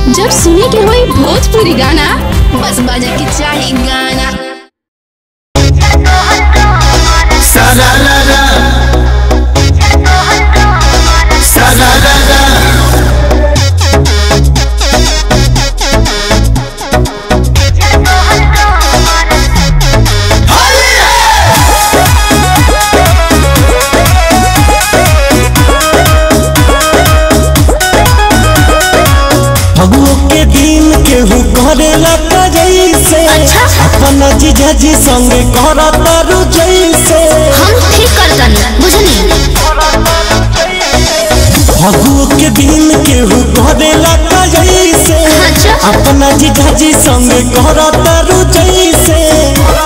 जब सुने के होई भोजपुरी गाना बस बजे के चाही गाना सारा रा रा सारा रा रा फगुओ के दिन केहू करेला का जैसे अच्छा। अपन जीजा जी संगे करता रु जैसे हम ठीक करतनी बुझनी फगुओ के दिन केहू करेला का जैसे अच्छा। अपन जीजा जी संगे करता रु जैसे